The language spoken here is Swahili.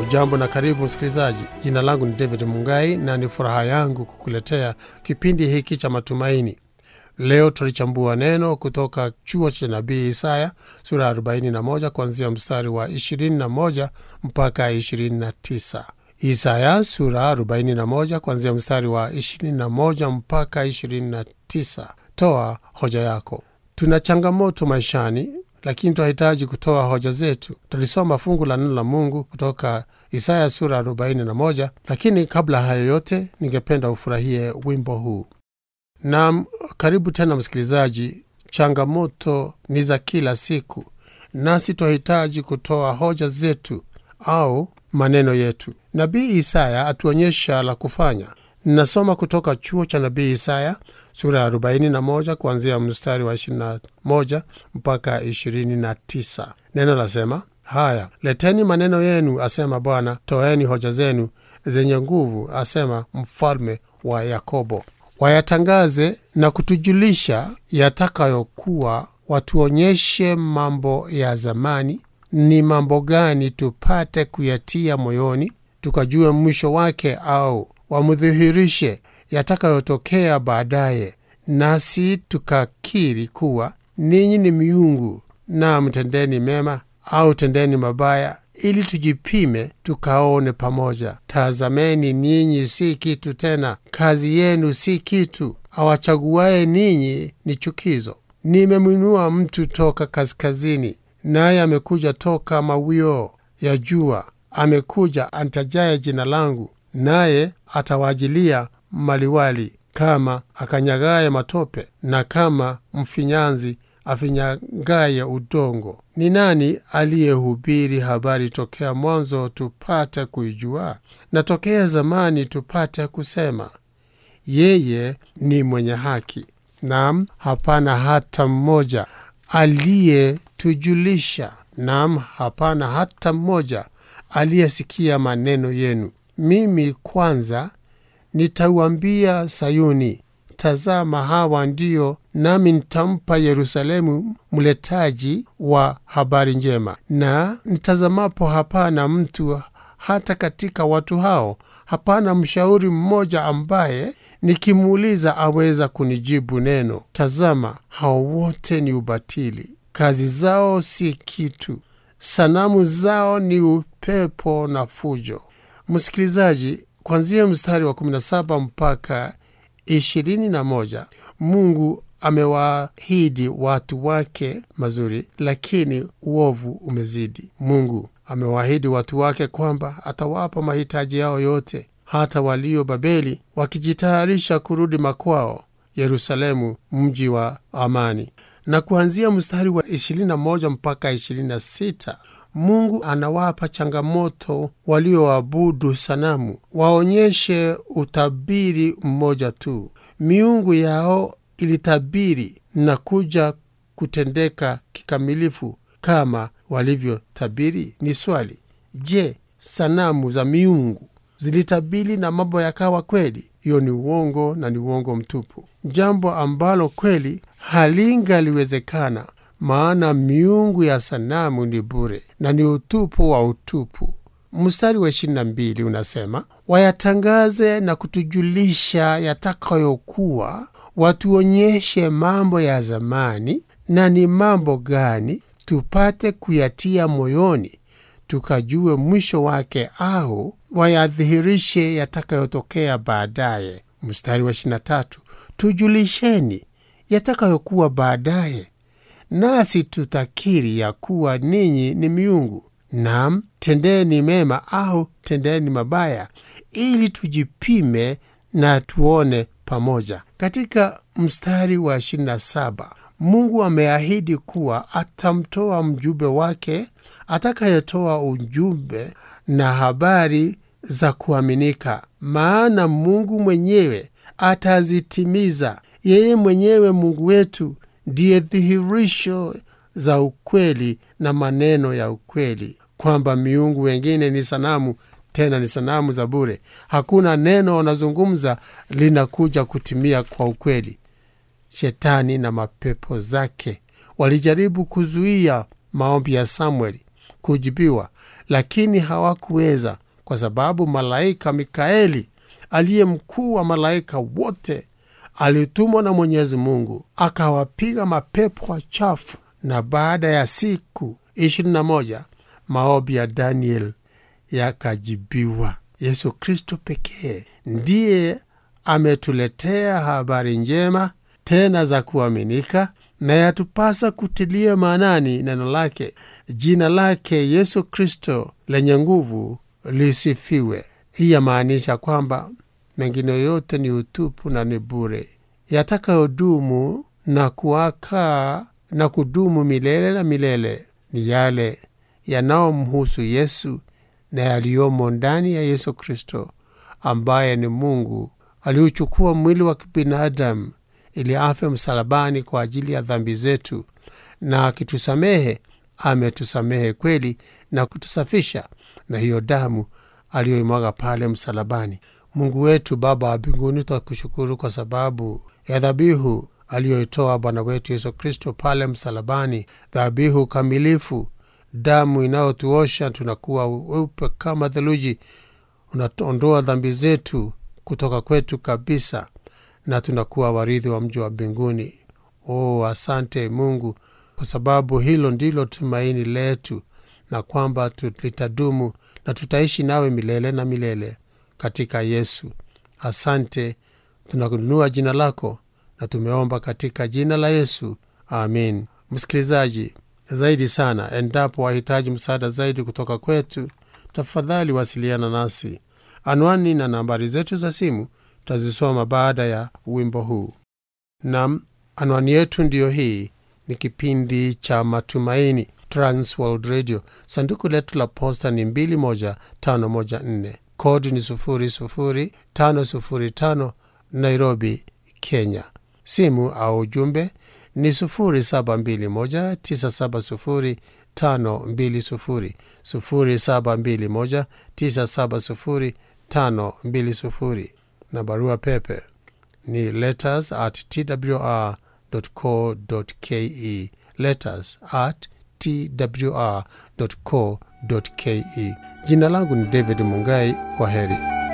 Ujambo na karibu msikilizaji. Jina langu ni David Mungai na ni furaha yangu kukuletea kipindi hiki cha matumaini. Leo tulichambua neno kutoka chuo cha nabii Isaya sura ya 41 kuanzia mstari wa 21 mpaka 29. Isaya sura 41 kuanzia mstari wa 21 mpaka 29. Toa hoja yako. Tuna changamoto maishani lakini tunahitaji kutoa hoja zetu. Tulisoma fungu la neno la Mungu kutoka Isaya sura 41, lakini kabla hayo yote, ningependa ufurahie wimbo huu. Naam, karibu tena msikilizaji. Changamoto ni za kila siku, nasi twahitaji kutoa hoja zetu au maneno yetu. Nabii Isaya atuonyesha la kufanya. Ninasoma kutoka chuo cha nabii Isaya sura ya 41 kuanzia mstari wa 21 mpaka 29. Neno lasema haya: leteni maneno yenu, asema Bwana, toeni hoja zenu zenye nguvu, asema mfalme wa Yakobo. Wayatangaze na kutujulisha yatakayokuwa, watuonyeshe mambo ya zamani. Ni mambo gani tupate kuyatia moyoni, tukajue mwisho wake, au wamdhihirishe yatakayotokea baadaye, nasi tukakiri kuwa ninyi ni miungu, na mtendeni mema au tendeni mabaya, ili tujipime tukaone pamoja. Tazameni, ninyi si kitu tena, kazi yenu si kitu, awachaguaye ninyi ni chukizo. Nimemwinua mtu toka kaskazini, naye amekuja toka mawio ya jua, amekuja antajaye jina langu naye atawajilia maliwali kama akanyagaye matope na kama mfinyanzi afinyagaye udongo. Ni nani aliyehubiri habari tokea mwanzo tupate kuijua, na tokea zamani tupate kusema, yeye ni mwenye haki? Naam, hapana hata mmoja aliyetujulisha, naam, hapana hata mmoja aliyesikia maneno yenu. Mimi kwanza nitauambia Sayuni, tazama, hawa ndio, nami nitampa Yerusalemu mletaji wa habari njema. Na nitazamapo, hapana mtu hata katika watu hao, hapana mshauri mmoja ambaye nikimuuliza aweza kunijibu neno. Tazama, hao wote ni ubatili, kazi zao si kitu, sanamu zao ni upepo na fujo. Msikilizaji, kuanzia mstari wa 17 mpaka 21, Mungu amewaahidi watu wake mazuri, lakini uovu umezidi. Mungu amewaahidi watu wake kwamba atawapa mahitaji yao yote, hata walio Babeli wakijitayarisha kurudi makwao, Yerusalemu, mji wa amani. Na kuanzia mstari wa 21 mpaka 26 Mungu anawapa changamoto walioabudu sanamu waonyeshe utabiri mmoja tu. Miungu yao ilitabiri na kuja kutendeka kikamilifu kama walivyotabiri? Ni swali. Je, sanamu za miungu zilitabiri na mambo yakawa kweli? Hiyo ni uongo na ni uongo mtupu, jambo ambalo kweli halingaliwezekana maana miungu ya sanamu ni bure na ni utupu wa utupu. Mstari wa 22 unasema, wayatangaze na kutujulisha yatakayokuwa, watuonyeshe mambo ya zamani. Na ni mambo gani tupate kuyatia moyoni, tukajue mwisho wake, au wayadhihirishe yatakayotokea baadaye. Mstari wa 23, tujulisheni yatakayokuwa baadaye nasi tutakiri ya kuwa ninyi ni miungu. Naam, tendeni mema au tendeni mabaya, ili tujipime na tuone pamoja. Katika mstari wa 27 Mungu ameahidi kuwa atamtoa mjumbe wake atakayetoa ujumbe na habari za kuaminika, maana Mungu mwenyewe atazitimiza. Yeye mwenyewe Mungu wetu ndiye dhihirisho za ukweli na maneno ya ukweli, kwamba miungu wengine ni sanamu, tena ni sanamu za bure. Hakuna neno wanazungumza linakuja kutimia kwa ukweli. Shetani na mapepo zake walijaribu kuzuia maombi ya Samueli kujibiwa, lakini hawakuweza kwa sababu malaika Mikaeli aliye mkuu wa malaika wote alitumwa na Mwenyezi Mungu akawapiga mapepo wachafu, na baada ya siku ishirini na moja maombi ya Daniel yakajibiwa. Yesu Kristo pekee ndiye ametuletea habari njema tena za kuaminika, na yatupasa kutilia maanani neno lake. Jina lake Yesu Kristo lenye nguvu lisifiwe. Hii yamaanisha kwamba mengine yote ni utupu na ni bure. Yatakayodumu na kuakaa na kudumu milele na milele ni yale yanayomhusu Yesu na yaliyomo ndani ya Yesu Kristo ambaye ni Mungu aliuchukua mwili wa kibinadamu ili afe msalabani kwa ajili ya dhambi zetu, na akitusamehe ametusamehe kweli na kutusafisha na hiyo damu aliyoimwaga pale msalabani. Mungu wetu Baba wa mbinguni, twakushukuru kwa sababu ya dhabihu aliyoitoa Bwana wetu Yesu Kristo pale msalabani, dhabihu kamilifu, damu inayotuosha tunakuwa weupe kama theluji, unaondoa dhambi zetu kutoka kwetu kabisa, na tunakuwa warithi wa mji wa mbinguni. Oh, asante Mungu, kwa sababu hilo ndilo tumaini letu, na kwamba litadumu na tutaishi nawe milele na milele katika Yesu. Asante, tunakununua jina lako na tumeomba katika jina la Yesu, amin. Msikilizaji, zaidi sana, endapo wahitaji msaada zaidi kutoka kwetu, tafadhali wasiliana nasi. Anwani na nambari zetu za simu tutazisoma baada ya wimbo huu. Nam, anwani yetu ndiyo hii. Ni kipindi cha Matumaini, Transworld Radio. Sanduku letu la posta ni 21514 kodi ni 00505 Nairobi, Kenya. Simu au ujumbe ni 0721970520 0721970520 na barua pepe ni letters at twr.co.ke letters at twr.co.ke. Jina langu ni David Mungai. Kwa heri.